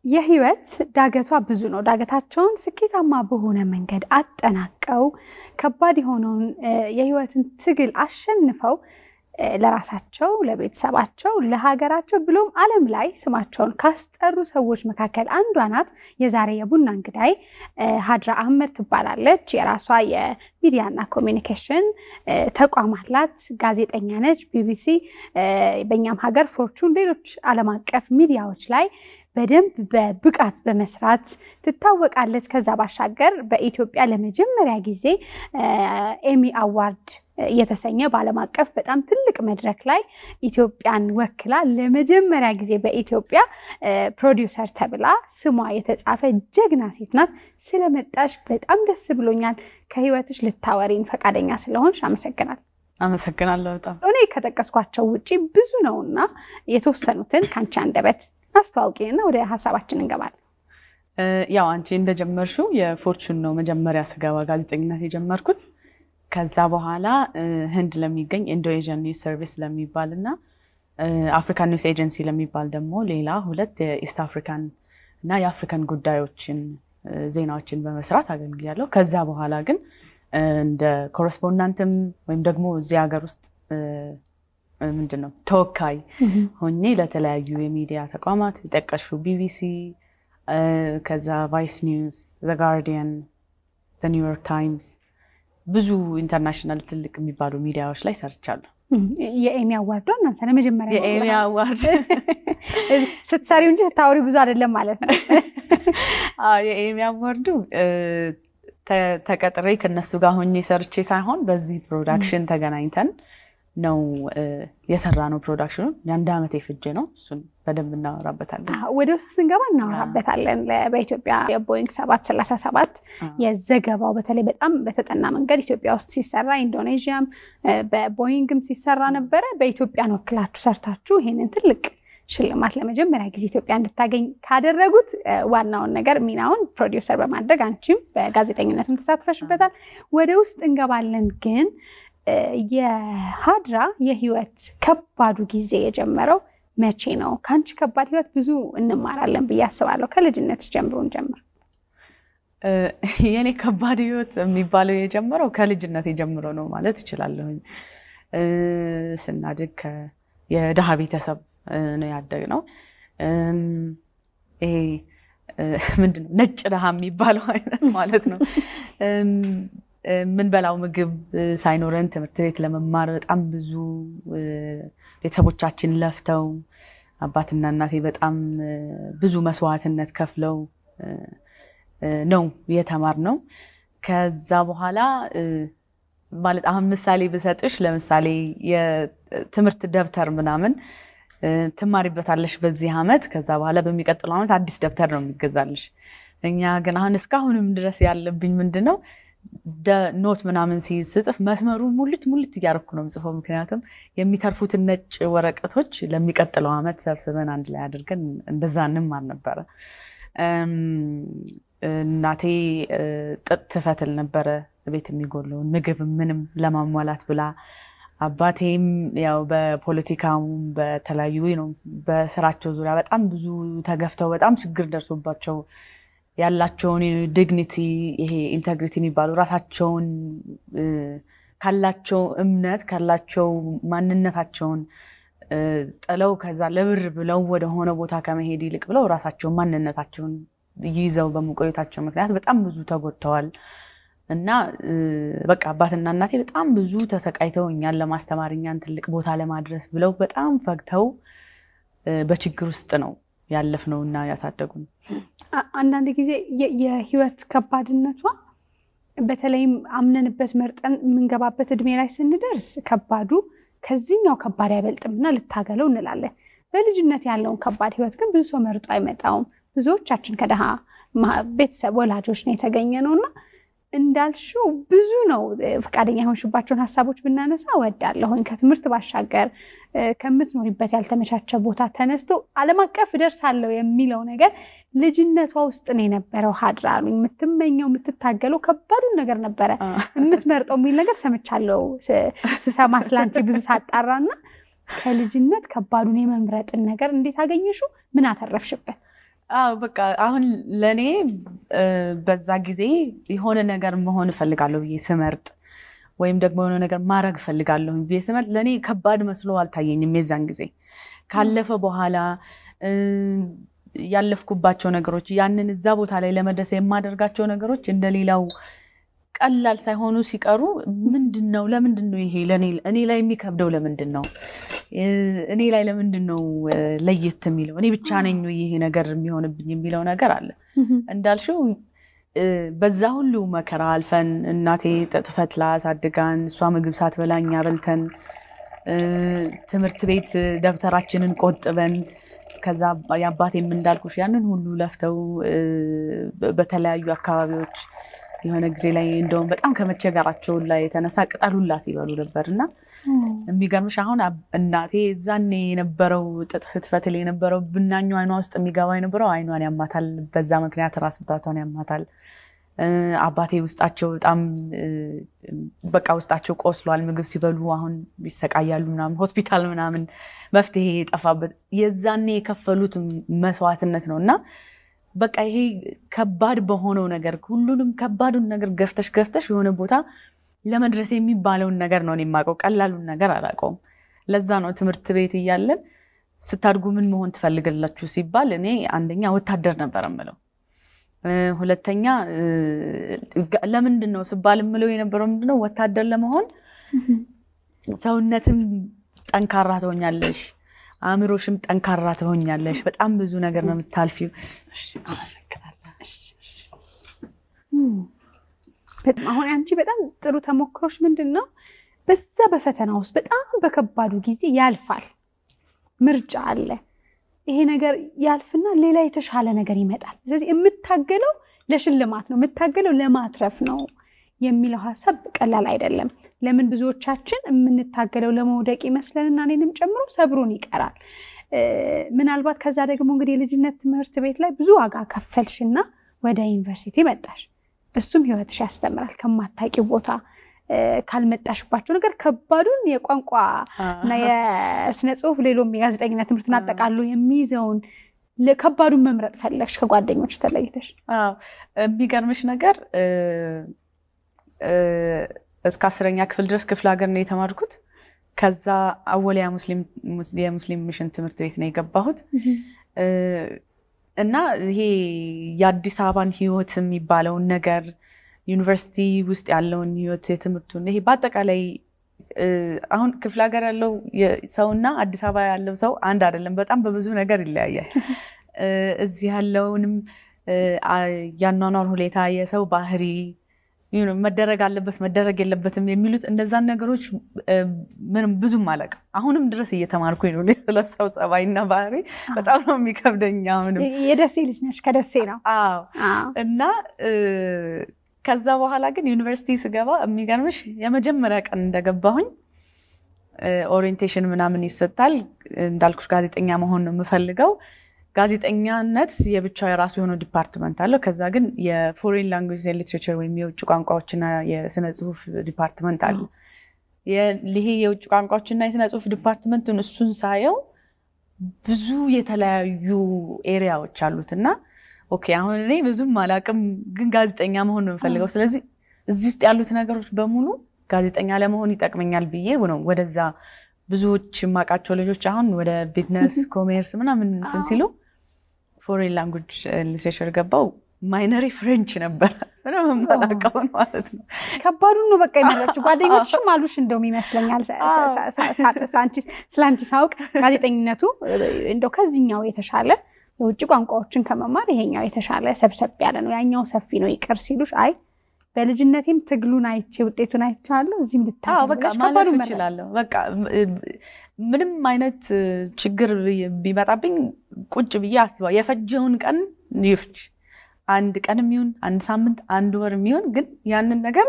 የህይወት ዳገቷ ብዙ ነው። ዳገታቸውን ስኬታማ በሆነ መንገድ አጠናቀው ከባድ የሆነውን የህይወትን ትግል አሸንፈው ለራሳቸው፣ ለቤተሰባቸው፣ ለሀገራቸው ብሎም ዓለም ላይ ስማቸውን ካስጠሩ ሰዎች መካከል አንዷ ናት። የዛሬ የቡና እንግዳይ ሀድራ አህመድ ትባላለች። የራሷ የሚዲያና ኮሚኒኬሽን ተቋም አላት። ጋዜጠኛ ነች። ቢቢሲ፣ በእኛም ሀገር ፎርቹን፣ ሌሎች ዓለም አቀፍ ሚዲያዎች ላይ በደንብ በብቃት በመስራት ትታወቃለች። ከዛ ባሻገር በኢትዮጵያ ለመጀመሪያ ጊዜ ኤሚ አዋርድ እየተሰኘ በዓለም አቀፍ በጣም ትልቅ መድረክ ላይ ኢትዮጵያን ወክላ ለመጀመሪያ ጊዜ በኢትዮጵያ ፕሮዲውሰር ተብላ ስሟ የተጻፈ ጀግና ሴት ናት። ስለመጣሽ በጣም ደስ ብሎኛል። ከህይወትሽ ልታወሪን ፈቃደኛ ስለሆንሽ አመሰግናል። አመሰግናለሁ በጣም እኔ ከጠቀስኳቸው ውጭ ብዙ ነውና የተወሰኑትን ከአንቺ አንደበት አስተዋውቂንና ወደ ሀሳባችን እንገባለን። ያው አንቺ እንደጀመርሽው የፎርቹን ነው መጀመሪያ ስገባ ጋዜጠኝነት የጀመርኩት። ከዛ በኋላ ህንድ ለሚገኝ ኢንዶኔዥያን ኒውስ ሰርቪስ ለሚባል እና አፍሪካን ኒውስ ኤጀንሲ ለሚባል ደግሞ ሌላ ሁለት የኢስት አፍሪካን እና የአፍሪካን ጉዳዮችን ዜናዎችን በመስራት አገልግያለሁ። ከዛ በኋላ ግን እንደ ኮረስፖንዳንትም ወይም ደግሞ እዚህ ሀገር ውስጥ ምንድን ነው ተወካይ ሆኜ ለተለያዩ የሚዲያ ተቋማት የጠቀሽው ቢቢሲ፣ ከዛ ቫይስ ኒውስ፣ ዘ ጋርዲያን፣ ኒውዮርክ ታይምስ ብዙ ኢንተርናሽናል ትልቅ የሚባሉ ሚዲያዎች ላይ ሰርቻለሁ። የኤሚ አዋርዶ እናንሳ ለመጀመሪያ የኤሚ አዋርድ ስትሰሪው እንጂ ስታወሪ ብዙ አይደለም ማለት ነው። የኤሚ አዋርዱ ተቀጥሬ ከነሱ ጋር ሆኜ ሰርቼ ሳይሆን በዚህ ፕሮዳክሽን ተገናኝተን ነው የሰራ ነው። ፕሮዳክሽኑ የአንድ ዓመት የፍጅ ነው። እሱን በደንብ እናወራበታለን። ወደ ውስጥ ስንገባ እናወራበታለን። በኢትዮጵያ የቦይንግ ሰባት ሰላሳ ሰባት የዘገባው በተለይ በጣም በተጠና መንገድ ኢትዮጵያ ውስጥ ሲሰራ ኢንዶኔዥያም በቦይንግም ሲሰራ ነበረ። በኢትዮጵያን ወክላችሁ ሰርታችሁ ይሄንን ትልቅ ሽልማት ለመጀመሪያ ጊዜ ኢትዮጵያ እንድታገኝ ካደረጉት ዋናውን ነገር ሚናውን ፕሮዲውሰር በማድረግ አንቺም በጋዜጠኝነትም ተሳትፈሽበታል። ወደ ውስጥ እንገባለን ግን የሀድራ የህይወት ከባዱ ጊዜ የጀመረው መቼ ነው? ከአንቺ ከባድ ህይወት ብዙ እንማራለን ብዬ አስባለሁ። ከልጅነት ጀምሮ እንጀምር። የኔ ከባድ ህይወት የሚባለው የጀመረው ከልጅነት የጀምሮ ነው ማለት እችላለሁኝ። ስናድግ የድሃ ቤተሰብ ነው ያደግነው። ይሄ ምንድን ነው ነጭ ድሃ የሚባለው አይነት ማለት ነው። የምንበላው ምግብ ሳይኖረን ትምህርት ቤት ለመማር በጣም ብዙ ቤተሰቦቻችን ለፍተው አባትና እናቴ በጣም ብዙ መስዋዕትነት ከፍለው ነው የተማርነው። ከዛ በኋላ ማለት አሁን ምሳሌ ብሰጥሽ ለምሳሌ የትምህርት ደብተር ምናምን ትማሪበታለሽ በዚህ ዓመት፣ ከዛ በኋላ በሚቀጥለው ዓመት አዲስ ደብተር ነው የሚገዛልሽ። እኛ ግን አሁን እስካሁንም ድረስ ያለብኝ ምንድን ነው ኖት ምናምን ስጽፍ መስመሩን ሙልት ሙልት እያደረኩ ነው የምጽፈው። ምክንያቱም የሚተርፉትን ነጭ ወረቀቶች ለሚቀጥለው ዓመት ሰብስበን አንድ ላይ አድርገን እንደዛ እንማር ነበረ። እናቴ ጥጥ ትፈትል ነበረ ቤት የሚጎለውን ምግብ ምንም ለማሟላት ብላ። አባቴም ያው በፖለቲካውም በተለያዩ ነው በስራቸው ዙሪያ በጣም ብዙ ተገፍተው በጣም ችግር ደርሶባቸው ያላቸውን ዲግኒቲ ይሄ ኢንተግሪቲ የሚባሉ ራሳቸውን ካላቸው እምነት ካላቸው ማንነታቸውን ጥለው ከዛ ለብር ብለው ወደሆነ ቦታ ከመሄድ ይልቅ ብለው ራሳቸውን ማንነታቸውን ይዘው በመቆየታቸው ምክንያት በጣም ብዙ ተጎድተዋል። እና በቃ አባትና እናቴ በጣም ብዙ ተሰቃይተው እኛን ለማስተማር እኛን ትልቅ ቦታ ለማድረስ ብለው በጣም ፈግተው በችግር ውስጥ ነው ያለፍነው እና ያሳደጉን። አንዳንድ ጊዜ የህይወት ከባድነቷ በተለይም አምነንበት መርጠን የምንገባበት እድሜ ላይ ስንደርስ ከባዱ ከዚህኛው ከባድ አይበልጥም እና ልታገለው እንላለን። በልጅነት ያለውን ከባድ ህይወት ግን ብዙ ሰው መርጦ አይመጣውም። ብዙዎቻችን ከደሃ ቤተሰብ ወላጆች ነው የተገኘ ነው እና እንዳልሽው ብዙ ነው። ፈቃደኛ የሆንሽባቸውን ሀሳቦች ብናነሳ እወዳለሁኝ። ከትምህርት ባሻገር ከምትኖሪበት ያልተመቻቸ ቦታ ተነስቶ ዓለም አቀፍ እደርሳለሁ የሚለው ነገር ልጅነቷ ውስጥ ነው የነበረው። ሀድራ አሉኝ። የምትመኘው የምትታገለው ከባዱን ነገር ነበረ የምትመርጠው የሚል ነገር ሰምቻለሁ ስሰማ ስላንቺ ብዙ ሳጣራና ከልጅነት ከባዱን የመምረጥን ነገር እንዴት አገኘሽው? ምን አተረፍሽበት? አዎ በቃ አሁን ለእኔ በዛ ጊዜ የሆነ ነገር መሆን እፈልጋለሁ ብዬ ስመርጥ ወይም ደግሞ የሆነ ነገር ማድረግ እፈልጋለሁ ብዬ ስመርጥ ለእኔ ከባድ መስሎ አልታየኝም። የዛን ጊዜ ካለፈ በኋላ ያለፍኩባቸው ነገሮች ያንን እዛ ቦታ ላይ ለመድረስ የማደርጋቸው ነገሮች እንደሌላው ቀላል ሳይሆኑ ሲቀሩ ምንድን ነው ለምንድን ነው ይሄ እኔ ላይ የሚከብደው ለምንድን ነው እኔ ላይ ለምንድን ነው ለየት የሚለው እኔ ብቻ ነኝ ይሄ ነገር የሚሆንብኝ የሚለው ነገር አለ። እንዳልሽው በዛ ሁሉ መከራ አልፈን እናቴ ጥጥ ፈትላ አሳድጋን እሷ ምግብ ሳትበላ እኛ በልተን ትምህርት ቤት ደብተራችንን ቆጥበን ከዛ የአባቴም እንዳልኩሽ ያንን ሁሉ ለፍተው በተለያዩ አካባቢዎች የሆነ ጊዜ ላይ እንደውም በጣም ከመቸገራቸው ላይ የተነሳ ቅጠል ሁላ ሲበሉ ነበር እና የሚገርምሽ አሁን እናቴ እዛኔ የነበረው ጥጥ ስትፈትል የነበረው ብናኙ አይኗ ውስጥ የሚገባ የነበረው አይኗን ያማታል። በዛ ምክንያት ራስ ምታቷን ያማታል። አባቴ ውስጣቸው በጣም በቃ ውስጣቸው ቆስሏል። ምግብ ሲበሉ አሁን ይሰቃያሉ ምናምን ሆስፒታል ምናምን መፍትሄ የጠፋበት የዛኔ የከፈሉት መስዋዕትነት ነው እና በቃ ይሄ ከባድ በሆነው ነገር ሁሉንም ከባዱን ነገር ገፍተሽ ገፍተሽ የሆነ ቦታ ለመድረስ የሚባለውን ነገር ነው የማውቀው። ቀላሉን ነገር አላውቀውም። ለዛ ነው ትምህርት ቤት እያለን ስታድጉ ምን መሆን ትፈልጋላችሁ ሲባል እኔ አንደኛ ወታደር ነበር የምለው። ሁለተኛ ለምንድን ነው ስባል የምለው የነበረው ምንድነው ወታደር ለመሆን ሰውነትም ጠንካራ ትሆኛለሽ፣ አእምሮሽም ጠንካራ ትሆኛለሽ። በጣም ብዙ ነገር ነው የምታልፊው። አሁን አንቺ በጣም ጥሩ ተሞክሮች ምንድን ነው? በዛ በፈተና ውስጥ በጣም በከባዱ ጊዜ ያልፋል። ምርጫ አለ። ይሄ ነገር ያልፍና ሌላ የተሻለ ነገር ይመጣል። ስለዚህ የምታገለው ለሽልማት ነው፣ የምታገለው ለማትረፍ ነው የሚለው ሀሳብ ቀላል አይደለም። ለምን ብዙዎቻችን የምንታገለው ለመውደቅ ይመስለንና እኔንም ጨምሮ ሰብሮን ይቀራል። ምናልባት ከዛ ደግሞ እንግዲህ የልጅነት ትምህርት ቤት ላይ ብዙ ዋጋ ከፈልሽና ወደ ዩኒቨርሲቲ መጣሽ። እሱም ህይወትሽ ያስተምራል። ከማታውቂው ቦታ ካልመጣሽባቸው ነገር ከባዱን የቋንቋ እና የስነ ጽሁፍ ሌሎም የጋዜጠኝነት ትምህርትን አጠቃሎ የሚይዘውን ከባዱን መምረጥ ፈለግሽ ከጓደኞች ተለይተሽ። የሚገርምሽ ነገር እስከ አስረኛ ክፍል ድረስ ክፍለ ሀገር ነው የተማርኩት። ከዛ አወሊያ የሙስሊም ሚሽን ትምህርት ቤት ነው የገባሁት እና ይሄ የአዲስ አበባን ህይወት የሚባለውን ነገር ዩኒቨርሲቲ ውስጥ ያለውን ህይወት የትምህርቱን ይሄ በአጠቃላይ አሁን ክፍለ ሀገር ያለው ሰውና አዲስ አበባ ያለው ሰው አንድ አይደለም። በጣም በብዙ ነገር ይለያያል። እዚህ ያለውንም ያኗኗር ሁኔታ፣ የሰው ባህሪ መደረግ አለበት መደረግ የለበትም የሚሉት እነዛን ነገሮች ምንም ብዙም አላውቅም። አሁንም ድረስ እየተማርኩኝ ነው። ስለ ሰው ጸባይና ባህሪ በጣም ነው የሚከብደኝ። አሁንም የደሴ ልጅ ነች፣ ከደሴ ነው እና ከዛ በኋላ ግን ዩኒቨርሲቲ ስገባ የሚገርምሽ የመጀመሪያ ቀን እንደገባሁኝ ኦሪየንቴሽን ምናምን ይሰጣል። እንዳልኩሽ ጋዜጠኛ መሆን ነው የምፈልገው። ጋዜጠኛነት የብቻ የራሱ የሆነ ዲፓርትመንት አለው። ከዛ ግን የፎሬን ላንጉጅ ሊትሬቸር ወይም የውጭ ቋንቋዎችና የስነ ጽሁፍ ዲፓርትመንት አለ። ይሄ የውጭ ቋንቋዎችና የስነ ጽሁፍ ዲፓርትመንቱን እሱን ሳየው ብዙ የተለያዩ ኤሪያዎች አሉት እና ኦኬ አሁን እኔ ብዙም አላቅም፣ ግን ጋዜጠኛ መሆን ነው የምፈልገው። ስለዚህ እዚህ ውስጥ ያሉት ነገሮች በሙሉ ጋዜጠኛ ለመሆን ይጠቅመኛል ብዬ ነው ወደዛ ብዙዎች የማውቃቸው ልጆች አሁን ወደ ቢዝነስ ኮሜርስ ምናምን እንትን ሲሉ ፎሬን ላንጉጅ ሊትሬቸር ገባው። ማይነሪ ፍሬንች ነበር ምንም የማላውቀውን ማለት ነው። ከባዱን ነው በቃ የመረጥሽው። ጓደኞችም አሉሽ እንደውም ይመስለኛል ስለ አንቺ ሳውቅ ጋዜጠኝነቱ እንደው ከዚህኛው የተሻለ የውጭ ቋንቋዎችን ከመማር ይሄኛው የተሻለ ሰብሰብ ያለ ነው፣ ያኛው ሰፊ ነው ይቅር ሲሉሽ አይ በልጅነቴም ትግሉን አይቼ ውጤቱን አይቼዋለሁ። እዚህም በቃ ማለፍ እችላለሁ። በቃ ምንም አይነት ችግር ቢመጣብኝ ቁጭ ብዬ አስባ የፈጀውን ቀን ይፍጅ አንድ ቀን የሚሆን አንድ ሳምንት አንድ ወር የሚሆን ግን ያንን ነገር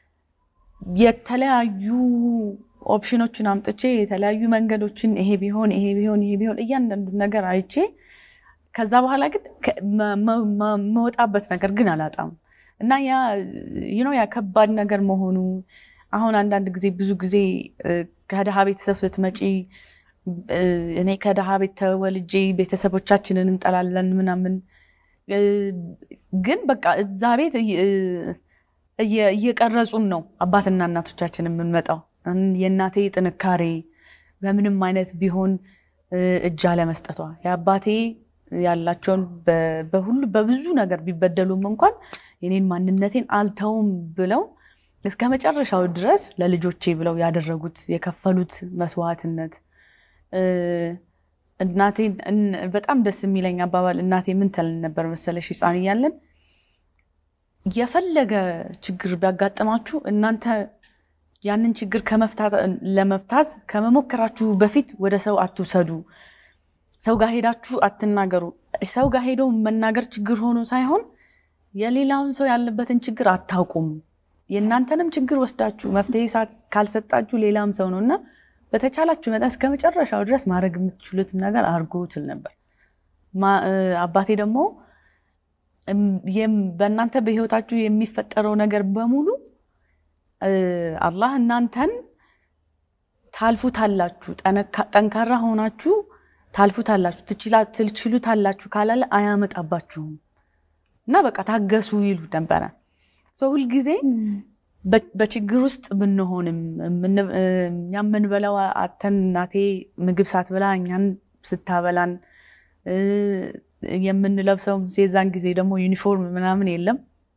የተለያዩ ኦፕሽኖችን አምጥቼ የተለያዩ መንገዶችን ይሄ ቢሆን ይሄ ቢሆን ይሄ ቢሆን እያንዳንዱ ነገር አይቼ ከዛ በኋላ ግን መወጣበት ነገር ግን አላጣም እና ያ ያ ከባድ ነገር መሆኑ አሁን አንዳንድ ጊዜ ብዙ ጊዜ ከድሃ ቤተሰብ ስትመጪ እኔ ከድሃ ቤት ተወልጄ ቤተሰቦቻችንን እንጠላለን ምናምን፣ ግን በቃ እዛ ቤት እየቀረጹን ነው አባትና እናቶቻችን የምንመጣው። የእናቴ ጥንካሬ በምንም አይነት ቢሆን እጅ አለመስጠቷ የአባቴ ያላቸውን በሁሉ በብዙ ነገር ቢበደሉም እንኳን የኔን ማንነቴን አልተውም ብለው እስከ መጨረሻው ድረስ ለልጆቼ ብለው ያደረጉት የከፈሉት መስዋዕትነት እናቴ በጣም ደስ የሚለኝ አባባል እናቴ ምን ትለን ነበር መሰለሽ ሕፃን እያለን የፈለገ ችግር ቢያጋጥማችሁ እናንተ ያንን ችግር ለመፍታት ከመሞከራችሁ በፊት ወደ ሰው አትውሰዱ። ሰው ጋር ሄዳችሁ አትናገሩ። ሰው ጋር ሄደው መናገር ችግር ሆኖ ሳይሆን የሌላውን ሰው ያለበትን ችግር አታውቁም። የእናንተንም ችግር ወስዳችሁ መፍትሄ ካልሰጣችሁ ሌላም ሰው ነው እና በተቻላችሁ መጠን እስከ መጨረሻው ድረስ ማድረግ የምትችሉትን ነገር አድርጎ ትል ነበር። አባቴ ደግሞ በእናንተ በህይወታችሁ የሚፈጠረው ነገር በሙሉ አላህ እናንተን ታልፉታላችሁ፣ ጠንካራ ሆናችሁ ታልፉታላችሁ፣ ትችሉታላችሁ ካላለ አያመጣባችሁም እና በቃ ታገሱ ይሉ ነበረ። ሰው ሁልጊዜ በችግር ውስጥ ብንሆንም እኛ የምንበላው አተን እናቴ ምግብ ሳትበላ እኛን ስታበላን የምንለብሰው የዛን ጊዜ ደግሞ ዩኒፎርም ምናምን የለም።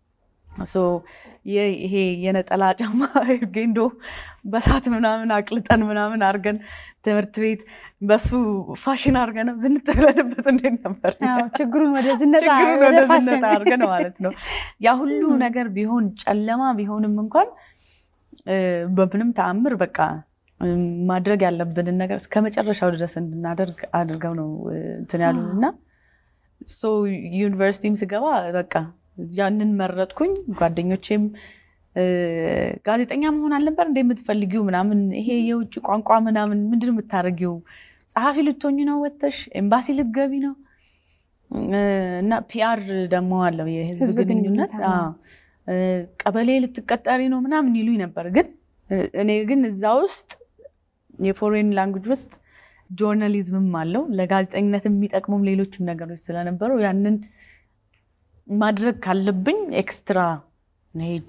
ይሄ የነጠላ ጫማ ጌንዶ በሳት ምናምን አቅልጠን ምናምን አድርገን ትምህርት ቤት በሱ ፋሽን አድርገን ዝንጥ ብለንበት እንዴት ነበር? ችግሩን ወደ ዝነጣ አድርገን ማለት ነው። ያ ሁሉ ነገር ቢሆን ጨለማ ቢሆንም እንኳን በምንም ተአምር በቃ ማድረግ ያለብንን ነገር እስከ መጨረሻው ድረስ እንድናደርግ አድርገው ነው እንትን ያሉን እና ዩኒቨርሲቲም ስገባ በቃ ያንን መረጥኩኝ። ጓደኞቼም ጋዜጠኛ መሆን አልነበር እንደ የምትፈልጊው ምናምን ይሄ የውጭ ቋንቋ ምናምን ምንድን ነው የምታደርጊው? ጸሐፊ ልትሆኝ ነው ወተሽ ኤምባሲ ልትገቢ ነው እና ፒአር ደግሞ አለው የህዝብ ግንኙነት ቀበሌ ልትቀጠሪ ነው ምናምን ይሉኝ ነበር። ግን እኔ ግን እዛ ውስጥ የፎሬን ላንጉጅ ውስጥ ጆርናሊዝምም አለው ለጋዜጠኝነት የሚጠቅሙም ሌሎችም ነገሮች ስለነበሩ ያንን ማድረግ ካለብኝ ኤክስትራ ሄጄ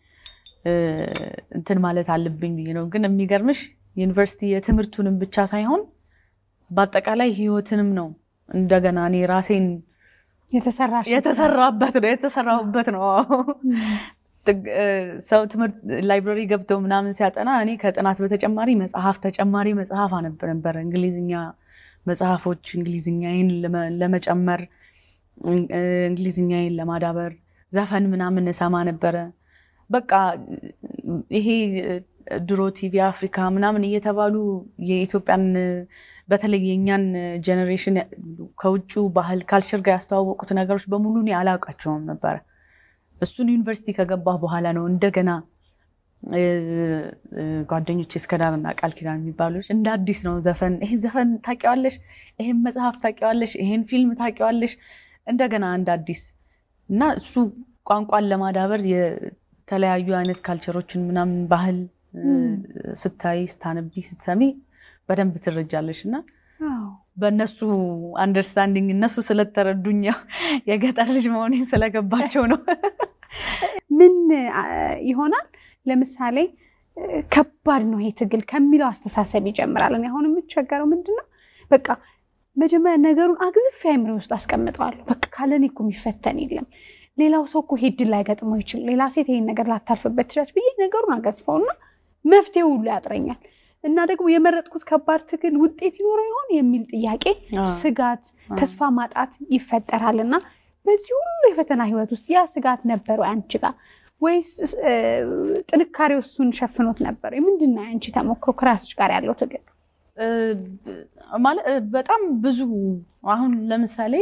እንትን ማለት አለብኝ ብዬ ነው። ግን የሚገርምሽ ዩኒቨርሲቲ የትምህርቱንም ብቻ ሳይሆን በአጠቃላይ ህይወትንም ነው እንደገና እኔ ራሴን የተሰራበት ነው የተሰራሁበት ነው። ሰው ትምህርት ላይብረሪ ገብተው ምናምን ሲያጠና እኔ ከጥናት በተጨማሪ መጽሐፍ ተጨማሪ መጽሐፍ አነብ ነበረ። እንግሊዝኛ መጽሐፎች እንግሊዝኛዬን ለመጨመር እንግሊዝኛዬን ለማዳበር ዘፈን ምናምን እሰማ ነበረ። በቃ ይሄ ድሮ ቲቪ አፍሪካ ምናምን እየተባሉ የኢትዮጵያን በተለይ የእኛን ጀኔሬሽን ከውጭ ባህል ካልቸር ጋር ያስተዋወቁት ነገሮች በሙሉ እኔ አላውቃቸውም ነበረ። እሱን ዩኒቨርሲቲ ከገባሁ በኋላ ነው እንደገና ጓደኞች እስከዳርና ቃል ኪዳን የሚባሉ እንደ አዲስ ነው ዘፈን ይሄን ዘፈን ታውቂዋለሽ፣ ይሄን መጽሐፍ ታውቂዋለሽ፣ ይሄን ፊልም ታውቂዋለሽ፣ እንደገና እንደ አዲስ እና እሱ ቋንቋን ለማዳበር የተለያዩ አይነት ካልቸሮችን ምናምን ባህል ስታይ፣ ስታነቢ፣ ስትሰሚ በደንብ ትረጃለሽ እና በእነሱ አንደርስታንዲንግ እነሱ ስለተረዱኝ የገጠር ልጅ መሆኔን ስለገባቸው ነው። ምን ይሆናል ለምሳሌ ከባድ ነው ይሄ ትግል ከሚለው አስተሳሰብ ይጀምራል። እኔ አሁን የምቸገረው ምንድን ነው በቃ መጀመሪያ ነገሩን አግዝፌ አይምሬ ውስጥ አስቀምጠዋለሁ። በቃ ካለኔ እኮ የሚፈተን የለም ሌላው ሰው እኮ ይሄ እድል ላይገጥመው ይችላል፣ ሌላ ሴት ይሄን ነገር ላታልፍበት ትችላለች ብዬ ነገሩን አገዝፈውና መፍትሄው ሁሉ ያጥረኛል እና ደግሞ የመረጥኩት ከባድ ትግል ውጤት ይኖረው ይሆን የሚል ጥያቄ፣ ስጋት፣ ተስፋ ማጣት ይፈጠራል እና በዚህ ሁሉ የፈተና ህይወት ውስጥ ያ ስጋት ነበረ አንቺ ጋር ወይስ ጥንካሬው እሱን ሸፍኖት ነበር? ምንድን ነው አንቺ ተሞክሮ ከራስሽ ጋር ያለው ትግል? ማለት በጣም ብዙ አሁን ለምሳሌ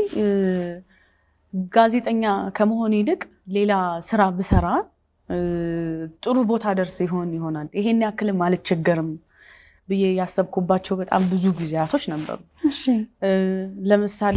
ጋዜጠኛ ከመሆን ይልቅ ሌላ ስራ ብሰራ ጥሩ ቦታ ደርስ ይሆን ይሆናል ይሄን ያክልም አልቸገርም ብዬ ያሰብኩባቸው በጣም ብዙ ጊዜያቶች ነበሩ። ለምሳሌ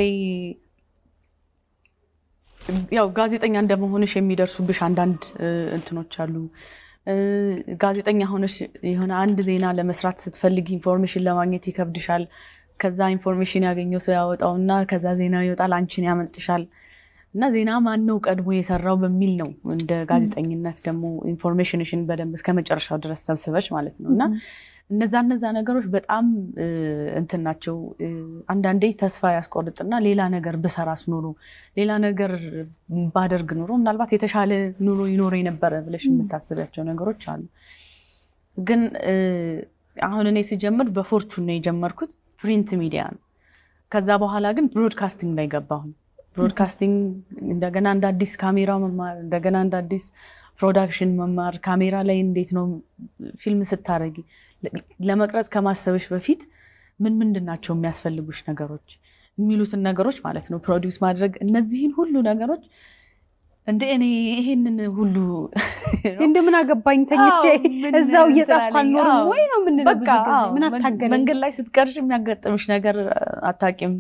ያው ጋዜጠኛ እንደመሆንሽ የሚደርሱብሽ አንዳንድ እንትኖች አሉ። ጋዜጠኛ ሆነሽ የሆነ አንድ ዜና ለመስራት ስትፈልግ ኢንፎርሜሽን ለማግኘት ይከብድሻል። ከዛ ኢንፎርሜሽን ያገኘው ሰው ያወጣውና ከዛ ዜና ይወጣል፣ አንቺን ያመልጥሻል። እና ዜና ማን ነው ቀድሞ የሰራው በሚል ነው እንደ ጋዜጠኝነት ደግሞ ኢንፎርሜሽንሽን በደንብ እስከ መጨረሻው ድረስ ሰብስበች ማለት ነው። እና እነዛ እነዛ ነገሮች በጣም እንትን ናቸው። አንዳንዴ ተስፋ ያስቆርጥና ሌላ ነገር ብሰራስ ኑሮ ሌላ ነገር ባደርግ ኑሮ ምናልባት የተሻለ ኑሮ ይኖረ የነበረ ብለሽ የምታስቢያቸው ነገሮች አሉ። ግን አሁን እኔ ሲጀምር በፎርቹን ነው የጀመርኩት። ፕሪንት ሚዲያ ነው። ከዛ በኋላ ግን ብሮድካስቲንግ ላይ ገባሁኝ። ብሮድካስቲንግ እንደገና እንደ አዲስ ካሜራ መማር፣ እንደገና እንደ አዲስ ፕሮዳክሽን መማር፣ ካሜራ ላይ እንዴት ነው ፊልም ስታረጊ ለመቅረጽ ከማሰብሽ በፊት ምን ምንድን ናቸው የሚያስፈልጉሽ ነገሮች የሚሉትን ነገሮች ማለት ነው ፕሮዲውስ ማድረግ እነዚህን ሁሉ ነገሮች እንደ እኔ ይሄንን ሁሉ እንደ ምን አገባኝ ተኝቼ እዛው እየጻፍኩ አልኖርም ወይ ነው የምንለው። ብዙ ጊዜ ምን አታገለኝ መንገድ ላይ ስትቀርሽ የሚያጋጥምሽ ነገር አታቂም።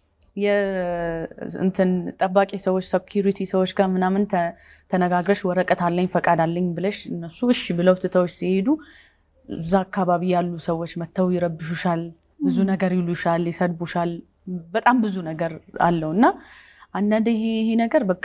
እንትን ጠባቂ ሰዎች ሰኪሪቲ ሰዎች ጋር ምናምን ተነጋግረሽ ወረቀት አለኝ ፈቃድ አለኝ ብለሽ እነሱ እሺ ብለው ትተውሽ ሲሄዱ እዛ አካባቢ ያሉ ሰዎች መጥተው ይረብሹሻል፣ ብዙ ነገር ይሉሻል፣ ይሰድቡሻል። በጣም ብዙ ነገር አለው እና አንዳንድ ይሄ ይሄ ነገር በቃ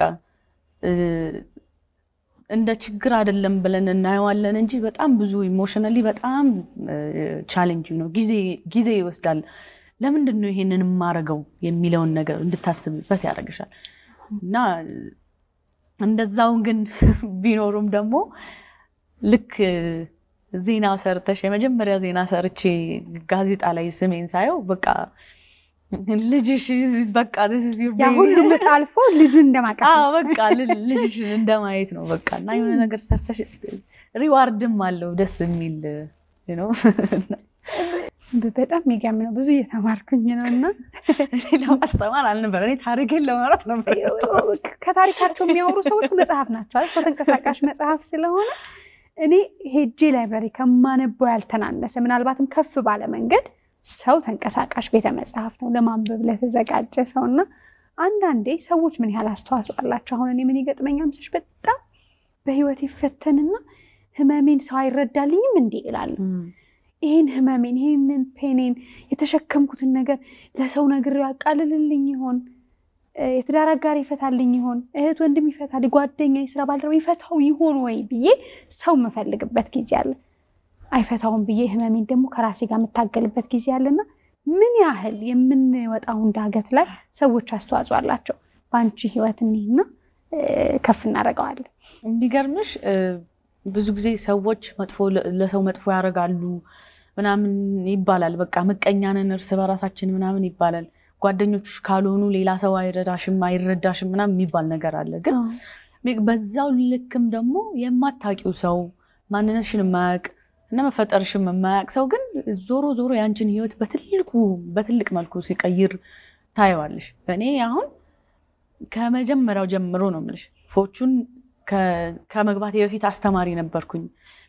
እንደ ችግር አይደለም ብለን እናየዋለን እንጂ በጣም ብዙ ኢሞሽናሊ በጣም ቻሌንጅ ነው። ጊዜ ይወስዳል። ለምንድን ነው ይሄንን የማረገው የሚለውን ነገር እንድታስብበት ያደርግሻል። እና እንደዛውን ግን ቢኖሩም ደግሞ ልክ ዜና ሰርተሽ የመጀመሪያ ዜና ሰርቼ ጋዜጣ ላይ ስሜን ሳየው በቃ ልጅሽ በቃ ያ ሁሉ ምጥ አልፎ ልጁን እንደማቀፍ በቃ ልጅሽ እንደማየት ነው በቃ እና የሆነ ነገር ሰርተሽ ሪዋርድም አለው ደስ የሚል ነው። በጣም የሚገርም ነው። ብዙ እየተማርኩኝ ነው እና ለማስተማር አልነበረ እኔ ታሪክን ለማውራት ነበር። ከታሪካቸው የሚያወሩ ሰዎች መጽሐፍ ናቸው። ሰው ተንቀሳቃሽ መጽሐፍ ስለሆነ እኔ ሄጄ ላይብራሪ ከማነበው ያልተናነሰ ምናልባትም ከፍ ባለ መንገድ ሰው ተንቀሳቃሽ ቤተ መጽሐፍ ነው ለማንበብ ለተዘጋጀ ሰው እና አንዳንዴ ሰዎች ምን ያህል አስተዋጽኦ አላቸው። አሁን እኔ ምን ይገጥመኛል ምስሽ በጣም በህይወት ይፈተንና ህመሜን ሰው አይረዳልኝም እንዴ ይላሉ። ይህን ህመሜን ይህንን ፔኔን የተሸከምኩትን ነገር ለሰው ነገር ያቃልልልኝ ይሆን? የትዳር አጋር ይፈታልኝ ይሆን? እህት ወንድም ይፈታል? ጓደኛ፣ የስራ ባልደረባ ይፈታው ይሆን ወይ ብዬ ሰው የምፈልግበት ጊዜ አለ። አይፈታውም ብዬ ህመሜን ደግሞ ከራሴ ጋር የምታገልበት ጊዜ አለና ምን ያህል የምንወጣውን ዳገት ላይ ሰዎች አስተዋጽኦ አላቸው። በአንቺ ህይወት እኒህና ከፍ እናደርገዋለን። የሚገርምሽ ብዙ ጊዜ ሰዎች መጥፎ ለሰው መጥፎ ያደርጋሉ ምናምን ይባላል። በቃ ምቀኛንን እርስ በራሳችን ምናምን ይባላል። ጓደኞችሽ ካልሆኑ ሌላ ሰው አይረዳሽም አይረዳሽም ምናምን የሚባል ነገር አለ። ግን በዛው ልክም ደግሞ የማታውቂው ሰው ማንነትሽን የማያውቅ እና መፈጠርሽም የማያውቅ ሰው ግን ዞሮ ዞሮ ያንቺን ህይወት በትልቁ በትልቅ መልኩ ሲቀይር ታየዋለሽ። እኔ አሁን ከመጀመሪያው ጀምሮ ነው የምልሽ ፎቹን ከመግባቴ በፊት አስተማሪ ነበርኩኝ።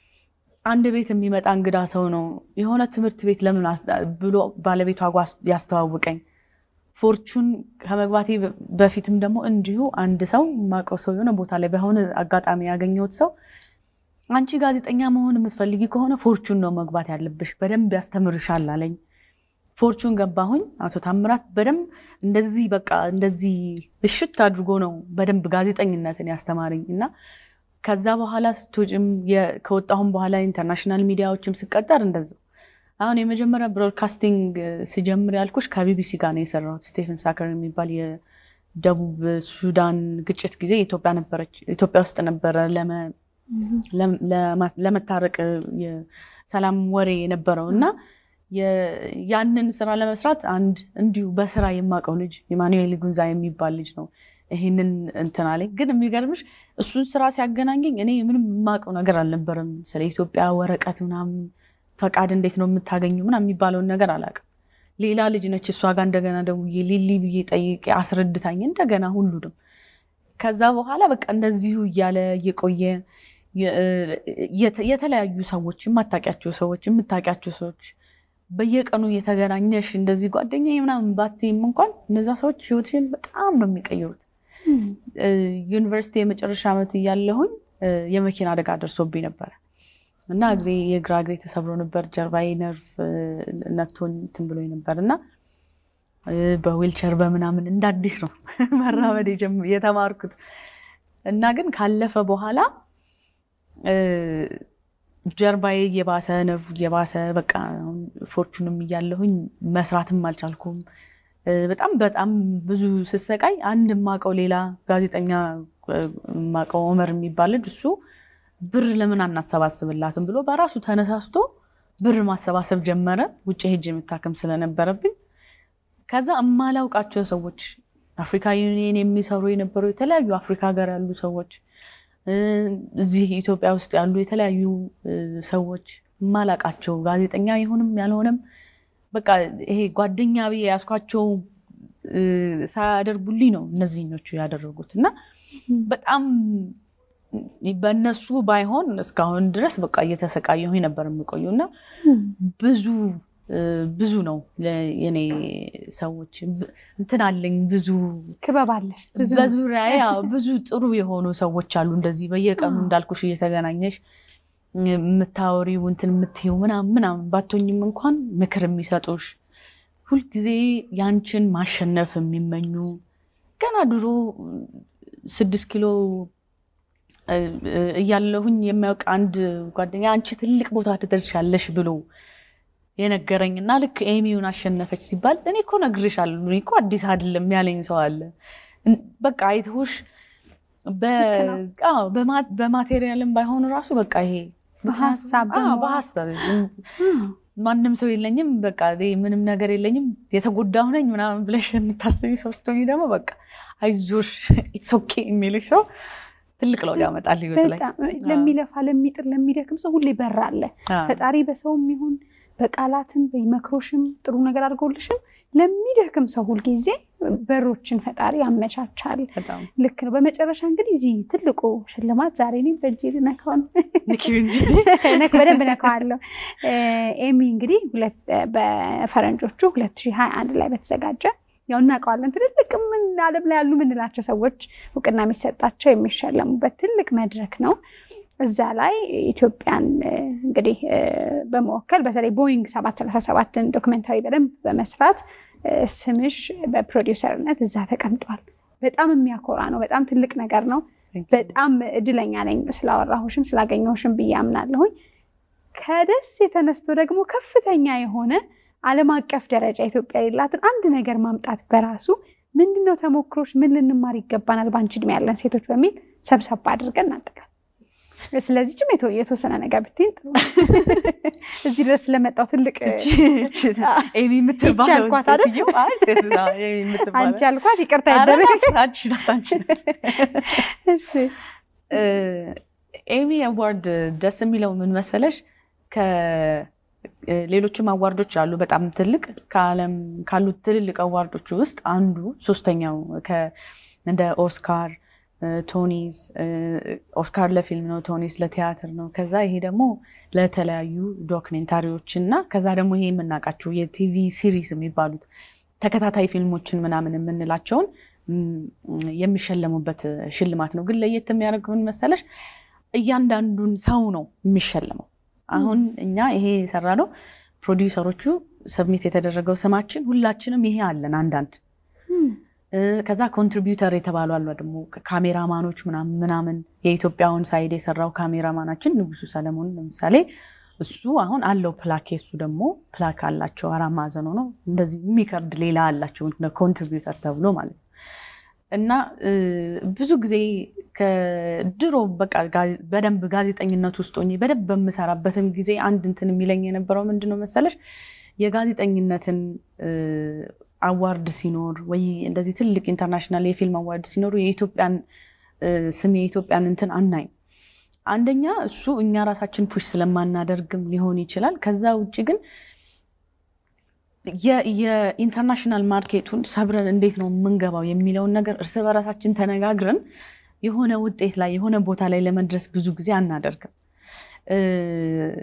አንድ ቤት የሚመጣ እንግዳ ሰው ነው የሆነ ትምህርት ቤት ለምን ብሎ ባለቤቷ ያስተዋውቀኝ። ፎርቹን ከመግባቴ በፊትም ደግሞ እንዲሁ አንድ ሰው የማውቀው ሰው የሆነ ቦታ ላይ በሆነ አጋጣሚ ያገኘሁት ሰው አንቺ ጋዜጠኛ መሆን የምትፈልጊ ከሆነ ፎርቹን ነው መግባት ያለብሽ፣ በደንብ ያስተምርሻል አለኝ። ፎርቹን ገባሁኝ። አቶ ታምራት በደንብ እንደዚህ በቃ እንደዚህ እሽት አድርጎ ነው በደንብ ጋዜጠኝነትን ያስተማረኝ እና ከዛ በኋላ ስትወጪም ከወጣሁም በኋላ ኢንተርናሽናል ሚዲያዎችም ስቀጠር እንደዛው። አሁን የመጀመሪያ ብሮድካስቲንግ ስጀምር ያልኩሽ ከቢቢሲ ጋር ነው የሰራሁት። ስቴፈን ሳከር የሚባል የደቡብ ሱዳን ግጭት ጊዜ ኢትዮጵያ ነበረች ኢትዮጵያ ውስጥ ነበረ ለመታረቅ የሰላም ወሬ የነበረው እና ያንን ስራ ለመስራት አንድ እንዲሁ በስራ የማውቀው ልጅ ኢማኑኤል ጉንዛ የሚባል ልጅ ነው ይሄንን እንትን አለኝ። ግን የሚገርምሽ እሱን ስራ ሲያገናኘኝ እኔ ምንም የማውቀው ነገር አልነበረም። ስለ ኢትዮጵያ ወረቀት ምናምን ፈቃድ እንዴት ነው የምታገኙ ምናምን የሚባለውን ነገር አላውቅም። ሌላ ልጅ ነች እሷ ጋር እንደገና ደውዬ ሊሊ ብዬ ጠይቄ አስረድታኝ እንደገና ሁሉንም ከዛ በኋላ በቃ እንደዚሁ እያለ እየቆየ የተለያዩ ሰዎች የማታውቂያቸው ሰዎች የምታውቂያቸው ሰዎች በየቀኑ እየተገናኘሽ እንደዚህ ጓደኛ ምናምን ባትይም እንኳን እነዛ ሰዎች ህይወትሽን በጣም ነው የሚቀይሩት። ዩኒቨርሲቲ የመጨረሻ ዓመት እያለሁኝ የመኪና አደጋ ደርሶብኝ ነበረ እና እግሬ የግራ እግሬ ተሰብሮ ነበር። ጀርባዬ ነርቭ ነክቶኝ እንትን ብሎኝ ነበር እና በዊልቸር በምናምን እንደ አዲስ ነው መራመድ የተማርኩት እና ግን ካለፈ በኋላ ጀርባዬ እየባሰ ነርቭ እየባሰ በቃ ፎርቹንም እያለሁኝ መስራትም አልቻልኩም። በጣም በጣም ብዙ ስሰቃይ አንድ የማውቀው ሌላ ጋዜጠኛ የማውቀው ኦመር የሚባል ልጅ እሱ ብር ለምን አናሰባስብላትም ብሎ በራሱ ተነሳስቶ ብር ማሰባሰብ ጀመረ። ውጭ ሄጅ የምታከም ስለነበረብኝ ከዛ እማላውቃቸው ሰዎች አፍሪካ ዩኒየን የሚሰሩ የነበሩ የተለያዩ አፍሪካ ሀገር ያሉ ሰዎች እዚህ ኢትዮጵያ ውስጥ ያሉ የተለያዩ ሰዎች እማላውቃቸው ጋዜጠኛ ይሁንም ያልሆነም በቃ ይሄ ጓደኛ ብዬ ያስኳቸው ሳያደርጉልኝ ነው እነዚህኞቹ ያደረጉት እና በጣም በእነሱ ባይሆን እስካሁን ድረስ በቃ እየተሰቃየሁ ነበር የምቆየው እና ብዙ ብዙ ነው የኔ ሰዎች እንትን አለኝ ብዙ ክበብ አለ በዙሪያ ብዙ ጥሩ የሆኑ ሰዎች አሉ። እንደዚህ በየቀኑ እንዳልኩሽ እየተገናኘሽ የምታወሪው እንትን የምትይው ምናምን ምናምን ባቶኝም እንኳን ምክር የሚሰጡሽ ሁልጊዜ ያንችን ማሸነፍ የሚመኙ ገና ድሮ ስድስት ኪሎ እያለሁኝ የሚያውቅ አንድ ጓደኛ አንቺ ትልቅ ቦታ ትደርሻለሽ ብሎ የነገረኝ እና ልክ ኤሚውን አሸነፈች ሲባል እኔ እኮ ነግሬሻለሁ፣ እኔ እኮ አዲስ አይደለም ያለኝ ሰው አለ። በቃ አይተውሽ በማቴሪያልም ባይሆኑ ራሱ በቃ ይሄ በሀሳብ በሀሳብ ማንም ሰው የለኝም፣ በቃ ምንም ነገር የለኝም፣ የተጎዳሁ ነኝ ምናምን ብለሽ የምታስቢ ሰው ስትሆኚ ደግሞ በቃ አይዞሽ ኢትስ ኦኬ የሚልሽ ሰው ትልቅ ለውጥ ያመጣል ህይወት ላይ። ለሚለፋ ለሚጥር ለሚደክም ሰው ሁሌ በር አለ። ፈጣሪ በሰውም ይሁን በቃላትም በመክሮሽም ጥሩ ነገር አድርገውልሽም ለሚደክም ሰው ሁልጊዜ በሮችን ፈጣሪ ያመቻቻል። ልክ ነው። በመጨረሻ እንግዲህ እዚህ ትልቁ ሽልማት ዛሬ እኔም በእጅ ልነካው ነው። በደንብ ነካዋለሁ። ኤሚ እንግዲህ በፈረንጆቹ ሁለት ሺህ ሀያ አንድ ላይ በተዘጋጀ ያው እናውቀዋለን ትልልቅ ምን ዓለም ላይ ያሉ የምንላቸው ሰዎች እውቅና የሚሰጣቸው የሚሸለሙበት ትልቅ መድረክ ነው። እዛ ላይ ኢትዮጵያን እንግዲህ በመወከል በተለይ ቦይንግ ሰባት ሰላሳ ሰባትን ዶክመንታሪ በደንብ በመስራት ስምሽ በፕሮዲውሰርነት እዛ ተቀምጧል። በጣም የሚያኮራ ነው። በጣም ትልቅ ነገር ነው። በጣም እድለኛ ነኝ ስላወራሁሽም ስላገኘሁሽም ብዬ አምናለሁኝ። ከደስ የተነስቶ ደግሞ ከፍተኛ የሆነ ዓለም አቀፍ ደረጃ ኢትዮጵያ የሌላትን አንድ ነገር ማምጣት በራሱ ምንድነው ተሞክሮች፣ ምን ልንማር ይገባናል በአንቺ እድሜ ያለን ሴቶች በሚል ሰብሰብ አድርገን እናጠቃል። ስለዚህ ጭም የተወሰነ ነገር ብትይን ጥሩ። እዚህ ድረስ ስለመጣው ትልቅ ኤሚ የምትባለው አልኳት አይደል? አንቺ አልኳት ይቅርታ ኤሚ አዋርድ ደስ የሚለው ምን መሰለሽ ሌሎችም አዋርዶች አሉ። በጣም ትልቅ ከዓለም ካሉት ትልልቅ አዋርዶች ውስጥ አንዱ ሶስተኛው እንደ ኦስካር ቶኒስ ኦስካር ለፊልም ነው፣ ቶኒስ ለቲያትር ነው። ከዛ ይሄ ደግሞ ለተለያዩ ዶክሜንታሪዎች እና ከዛ ደግሞ ይሄ የምናውቃቸው የቲቪ ሲሪስ የሚባሉት ተከታታይ ፊልሞችን ምናምን የምንላቸውን የሚሸለሙበት ሽልማት ነው። ግን ለየት የሚያደርገው ምን መሰለሽ እያንዳንዱን ሰው ነው የሚሸለመው። አሁን እኛ ይሄ የሰራ ነው ፕሮዲውሰሮቹ ሰብሚት የተደረገው ስማችን ሁላችንም ይሄ አለን አንዳንድ ከዛ ኮንትሪቢዩተር የተባሉ አሉ ደግሞ ካሜራማኖች ምናምን ምናምን የኢትዮጵያውን ሳይድ የሰራው ካሜራማናችን ንጉሱ ሰለሞን ለምሳሌ እሱ አሁን አለው ፕላክ እሱ ደግሞ ፕላክ አላቸው አራት ማዕዘን ነው እንደዚህ የሚከብድ ሌላ አላቸው ኮንትሪቢዩተር ተብሎ ማለት ነው እና ብዙ ጊዜ ከድሮ በቃ በደንብ ጋዜጠኝነት ውስጥ ሆኜ በደንብ በምሰራበትን ጊዜ አንድ እንትን የሚለኝ የነበረው ምንድነው መሰለሽ የጋዜጠኝነትን አዋርድ ሲኖር ወይ እንደዚህ ትልቅ ኢንተርናሽናል የፊልም አዋርድ ሲኖሩ የኢትዮጵያን ስም የኢትዮጵያን እንትን አናይም። አንደኛ እሱ እኛ ራሳችን ፑሽ ስለማናደርግም ሊሆን ይችላል። ከዛ ውጭ ግን የኢንተርናሽናል ማርኬቱን ሰብረን እንዴት ነው የምንገባው የሚለውን ነገር እርስ በራሳችን ተነጋግረን የሆነ ውጤት ላይ የሆነ ቦታ ላይ ለመድረስ ብዙ ጊዜ አናደርግም።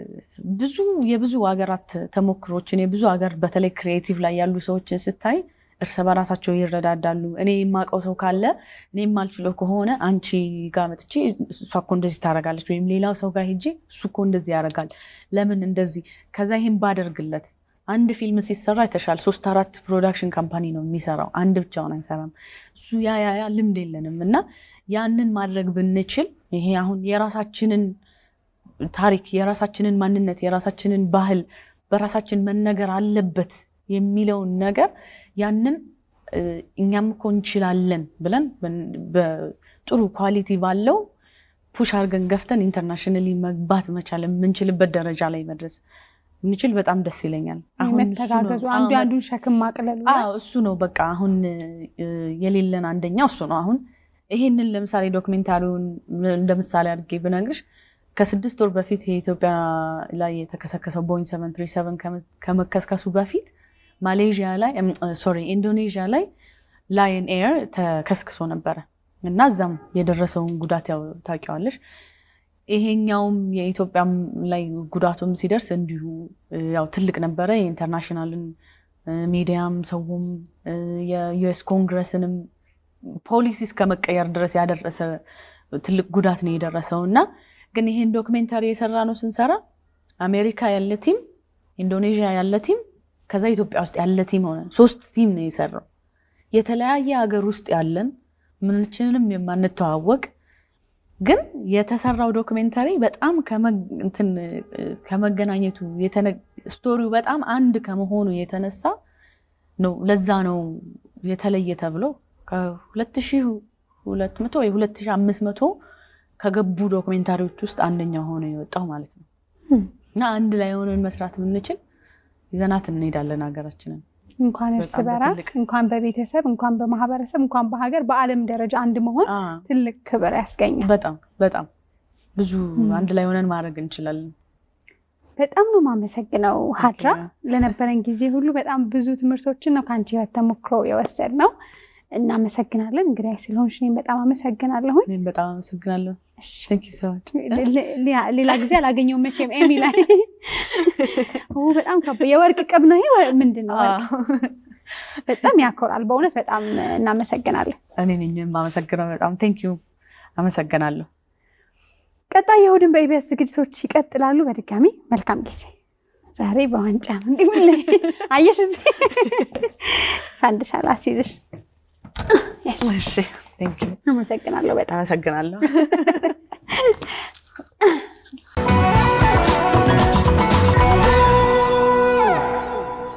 ብዙ የብዙ ሀገራት ተሞክሮችን የብዙ ሀገር በተለይ ክሪኤቲቭ ላይ ያሉ ሰዎችን ስታይ እርስ በራሳቸው ይረዳዳሉ። እኔ የማውቀው ሰው ካለ እኔ የማልችለው ከሆነ አንቺ ጋር መጥቼ እሷ እኮ እንደዚህ ታደርጋለች፣ ወይም ሌላው ሰው ጋር ሄጄ እሱ እኮ እንደዚህ ያደርጋል፣ ለምን እንደዚህ ከዛ ይህን ባደርግለት አንድ ፊልም ሲሰራ የተሻለ ሶስት አራት ፕሮዳክሽን ካምፓኒ ነው የሚሰራው፣ አንድ ብቻውን አይሰራም። እሱ ያ ያ ያ ልምድ የለንም እና ያንን ማድረግ ብንችል ይሄ አሁን የራሳችንን ታሪክ የራሳችንን ማንነት የራሳችንን ባህል በራሳችን መነገር አለበት የሚለውን ነገር ያንን እኛም እኮ እንችላለን ብለን በጥሩ ኳሊቲ ባለው ፑሽ አድርገን ገፍተን ኢንተርናሽናሊ መግባት መቻል የምንችልበት ደረጃ ላይ መድረስ ምንችል በጣም ደስ ይለኛል። መተጋገዙ አንዱ አንዱን ሸክም ማቅለሉ እሱ ነው በቃ አሁን የሌለን አንደኛው እሱ ነው። አሁን ይሄንን ለምሳሌ ዶክሜንታሪውን እንደ ምሳሌ አድርጌ ብነግርሽ ከስድስት ወር በፊት የኢትዮጵያ ላይ የተከሰከሰው ቦይንግ ሰቨን ትሪ ሰቨን ከመከስከሱ በፊት ማሌዥያ ላይ ሶሪ ኢንዶኔዥያ ላይ ላየን ኤር ተከስክሶ ነበረ እና እዛም የደረሰውን ጉዳት ያው ታውቂዋለሽ። ይሄኛውም የኢትዮጵያም ላይ ጉዳቱም ሲደርስ እንዲሁ ያው ትልቅ ነበረ። የኢንተርናሽናልን ሚዲያም ሰውም የዩኤስ ኮንግረስንም ፖሊሲ እስከ መቀየር ድረስ ያደረሰ ትልቅ ጉዳት ነው የደረሰው እና ግን ይሄን ዶክሜንታሪ የሰራ ነው ስንሰራ አሜሪካ ያለ ቲም፣ ኢንዶኔዥያ ያለ ቲም፣ ከዛ ኢትዮጵያ ውስጥ ያለ ቲም ሆነ ሶስት ቲም ነው የሰራው። የተለያየ ሀገር ውስጥ ያለን ምንችንም የማንተዋወቅ ግን የተሰራው ዶክሜንታሪ በጣም ከመገናኘቱ ስቶሪው በጣም አንድ ከመሆኑ የተነሳ ነው። ለዛ ነው የተለየ ተብሎ ከ2200 ወይ 2500 ከገቡ ዶክሜንታሪዎች ውስጥ አንደኛው ሆኖ የወጣው ማለት ነው። እና አንድ ላይ ሆነን መስራት የምንችል ይዘናት እንሄዳለን ሀገራችንን። እንኳን እርስ በራስ እንኳን በቤተሰብ እንኳን በማህበረሰብ እንኳን በሀገር በዓለም ደረጃ አንድ መሆን ትልቅ ክብር ያስገኛል። በጣም በጣም ብዙ አንድ ላይ ሆነን ማድረግ እንችላለን። በጣም ነው የማመሰግነው ሀድራ ለነበረን ጊዜ ሁሉ በጣም ብዙ ትምህርቶችን ነው ከአንቺ ህይወት ተሞክሮ የወሰድ ነው። እናመሰግናለን። እንግዲህ ስለሆንሽ እኔም በጣም አመሰግናለሁ። እኔም በጣም አመሰግናለሁ። ሌላ ጊዜ አላገኘውም መቼም ኤሚ ላይ በጣም የወርቅ ቅብ ነው ይሄ ምንድን ነው? በጣም ያኮራል። በእውነት በጣም እናመሰግናለን። እኔ ነኝ የማመሰግነው። በጣም ቴንኪዩ አመሰግናለሁ። ቀጣይ የእሑድን በኢቢኤስ ዝግጅቶች ይቀጥላሉ። በድጋሚ መልካም ጊዜ። ዛሬ በዋንጫ ነው እንዲህ አየሽ፣ እዚህ ፈንድሻ ላስይዝሽ። እሺ፣ ቴንኪዩ አመሰግናለሁ። በጣም አመሰግናለሁ።